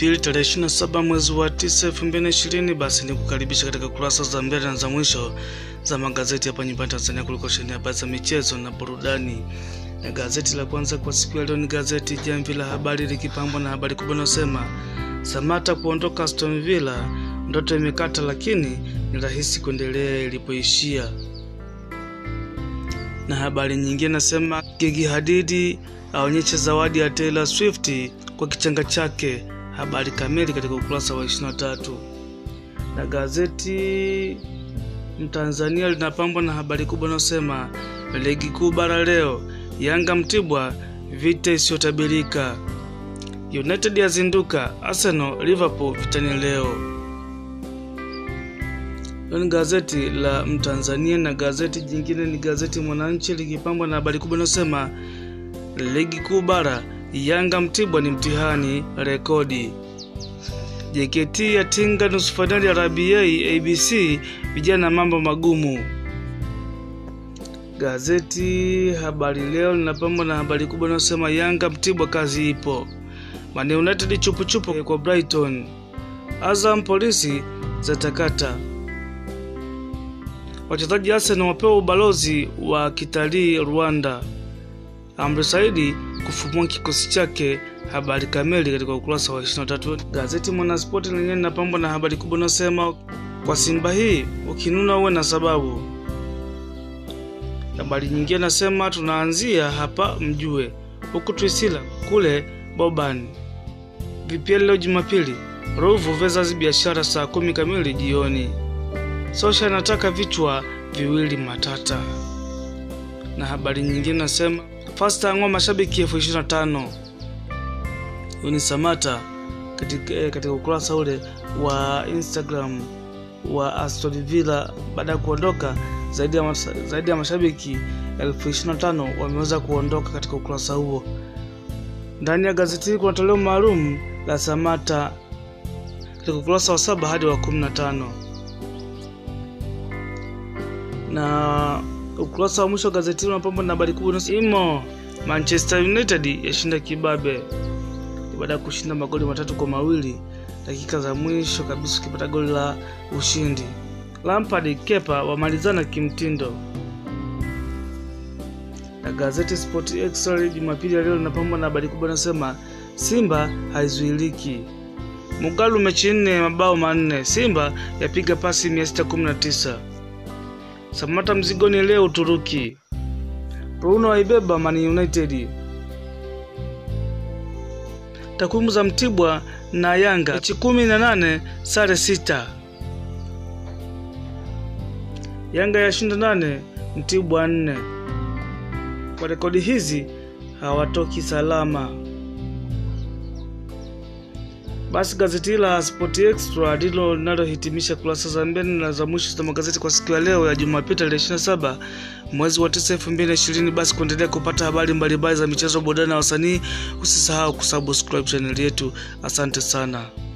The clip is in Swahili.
Jumapili tarehe 27 mwezi wa 9 2020. Basi ni kukaribisha katika kurasa za mbele na za mwisho za magazeti hapa nyumbani Tanzania kuliko sheni habari za michezo na burudani. Na gazeti la kwanza kwa siku ya leo ni gazeti Jamvi la Habari likipambwa na habari kubwa inayosema Samata kuondoka Aston Villa, ndoto imekata, lakini ni rahisi kuendelea ilipoishia. Na habari nyingine nasema Gigi Hadidi aonyesha zawadi ya Taylor Swift kwa kichanga chake. Habari kamili katika ukurasa wa 23. Na gazeti Mtanzania linapambwa na habari kubwa inayosema ligi kuu bara leo, Yanga Mtibwa, vita isiyotabirika. United yazinduka, Arsenal Liverpool vitani leo. Hilo ni gazeti la Mtanzania, na gazeti jingine ni gazeti Mwananchi likipambwa na habari kubwa inayosema ligi kuu bara, Yanga Mtibwa ni mtihani rekodi. JKT yatinga nusu fainali ya RBA ABC, vijana mambo magumu. Gazeti Habari Leo linapambwa na habari kubwa inayosema Yanga Mtibwa kazi ipo. Man United chupuchupu kwa Brighton. Azam polisi za takata. Wachezaji Arsenal wapewa ubalozi wa kitalii Rwanda. Amri Saidi kufumua kikosi chake. Habari kamili katika ukurasa wa 23. Gazeti Mwanaspoti lenyewe linapambwa na habari kubwa inayosema kwa Simba hii ukinuna uwe na sababu. Habari nyingine nasema tunaanzia hapa mjue, huku Twisila kule Boban. VPL leo Jumapili, Ruvu versus Biashara saa kumi kamili jioni. Sosha anataka vichwa viwili matata. Na habari nyingine nasema Fasta ang'oa mashabiki elfu ishirini na tano. Huyu ni Samata katika, eh, katika ukurasa ule wa Instagram wa Aston Villa baada ya kuondoka zaidi ya, mas, zaidi ya mashabiki elfu ishirini na tano wameweza kuondoka katika ukurasa huo. Ndani ya gazeti hili kuna toleo maalum la Samata katika ukurasa wa saba hadi wa kumi na tano na ukurasa wa mwisho wa gazeti hili unapambwa na habari kubwa imo Manchester United yashinda kibabe baada ya kushinda magoli matatu kwa mawili dakika za mwisho kabisa, ukipata goli la ushindi. Lampard Kepa wamalizana kimtindo. Na gazeti Sport Extra Jumapili ya leo linapambwa na habari kubwa inasema Simba haizuiliki. Mugalu mechi nne mabao manne, Simba yapiga pasi 619. Samata mzigoni leo Uturuki. Bruno aibeba Man United. Takwimu za Mtibwa na Yanga mechi kumi na nane sare sita. Yanga yashinda nane Mtibwa nne. Kwa rekodi hizi hawatoki salama. Basi gazeti la Sport Extra ndilo linalohitimisha kurasa za mbele na za mwisho za magazeti kwa siku ya leo ya Jumapili tarehe 27 mwezi wa 9 2020. Basi kuendelea kupata habari mbalimbali za michezo, burudani na wasanii, usisahau kusubscribe channel yetu. Asante sana.